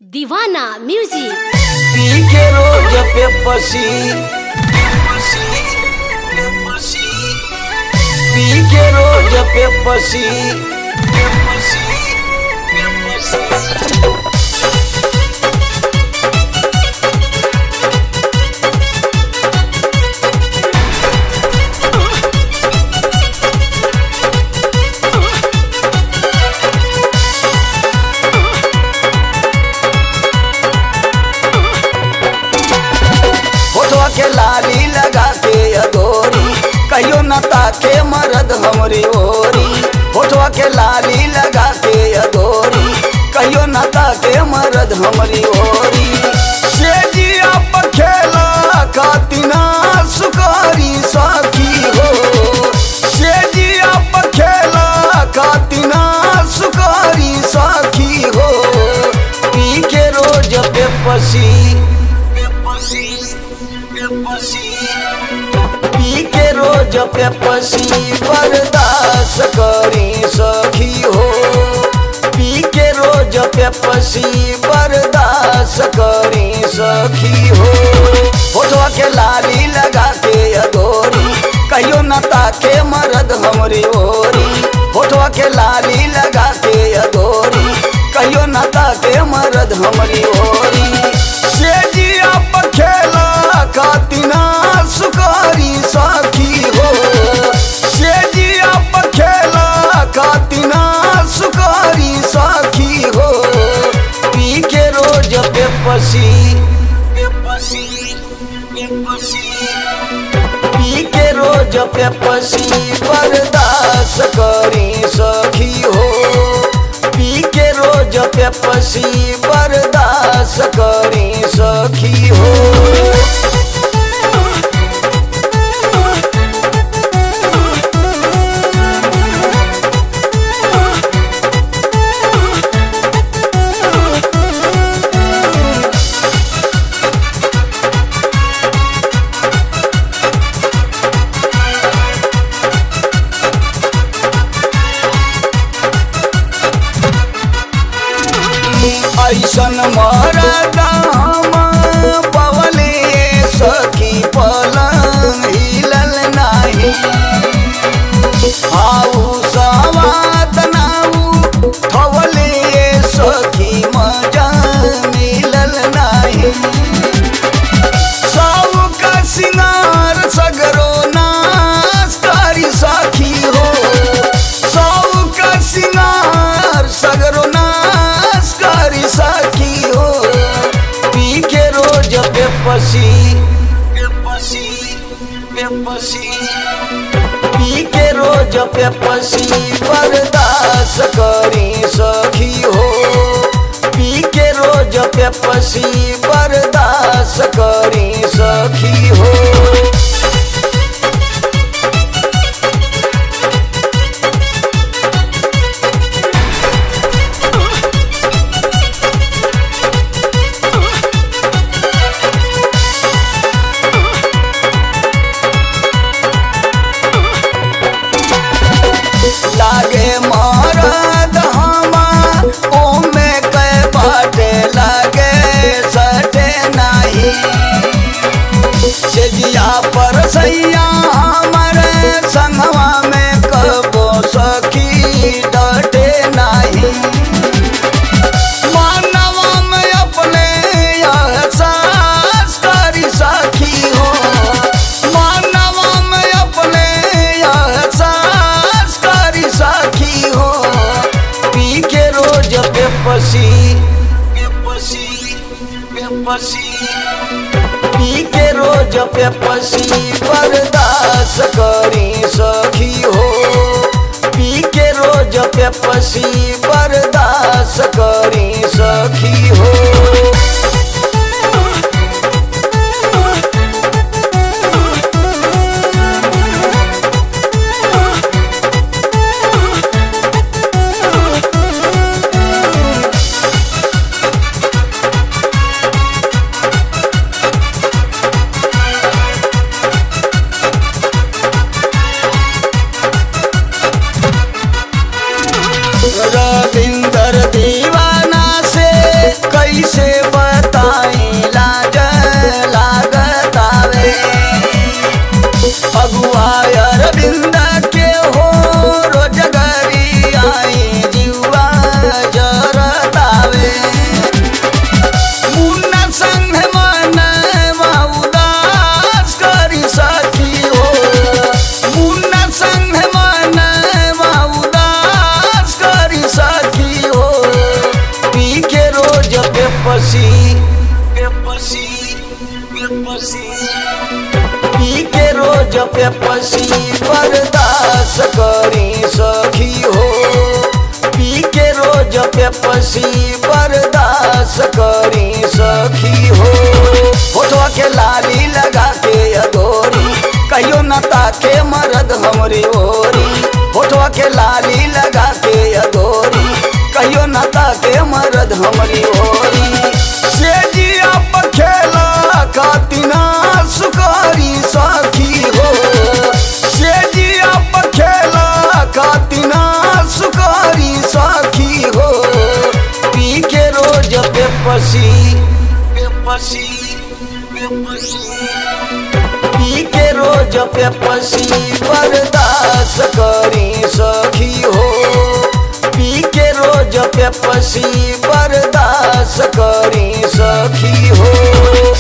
दीवाना म्यूजिक पी के रोज पे पसी पी के रोज पे पसी होठवा के लाली लगा के अगोरी कहियो न ताके मरद हमरी ओरी होठवा के लाली लगा के अगोरी कहियो न ताके मरद हमरी ओरी से जिया पर खेला खातिना सुकारी साखी हो से जिया पर खेला खातिना सुकारी साखी हो पी के रोज पे पसी पी के रोज पे पसी बर्दाश्त करी सखी हो पी के रोज पे पसी बर्दाश्त करी सखी हो होठवा के लाली लगा के अगोरी कहियो न ताके मरद हमरी ओरी होठवा के लाली लगा के अगोरी कहियो न ताके मरद हमरी ओरी से जिया पर खेला खातिना सुकारी साखी हो से जिया पर खेला खातिना सुकारी साखी हो पी के रोज पे पसी पी के रोज पे पसी बर्दाश्त करी सखी हो पी के रोज पे पसी बर्दाश्त करी सखी हो ऐसन मरदा हम पवले सखी पलंग हिलल नाही आऊ सवात नाऊ थवले सखी मजा मिलल नाही साऊ का सिंगार सगरो नाश करी साखी हो साऊ का सिंगार सगरो नाश करी साखी हो पी के रोज पे पसी पी के रोज पे पसी बर्दाश्त करी सखी हो पी के रोज पे पसी बर्दाश्त करी सखी हो लागे मरद हमा ओमे कै बाटे लागे सटे नाही सेजिया पर सैया हमरे संगवा में कबो सखी डटे नाही मानवा में अपने एहसास करी सखी हो मानवा में अपने एहसास करी सखी हो पी के रोज पे पसी पी के रोज पे पसी बर्दाश्त करी सखी हो पी के रोज पे पसी बर्दाश्त करी सखी हो रविंदर दीवाना से बेपसी बेपसी बेपसी पी के रोज बेपसी बर्दाश्त करी सखी हो पी के रोज बेपसी बर्दाश्त करी सखी हो फोटो के लाली लगा के अधोरी कहियो न ताके मरद हमरे ओरी फोटो के लाली लगा के अधोरी कहियो न ताके मरद हमरी ओरी से जिया पखेला कातिना सुकारी साखी हो से जिया पखेला कातिना सुकारी साखी हो पी के रोज बेपसी बेपसी बेपसी पी के रोज बेपसी बर्दाश्त करी सखी हो पी के रोज बेपसी बर्दाश्त करी सखी हो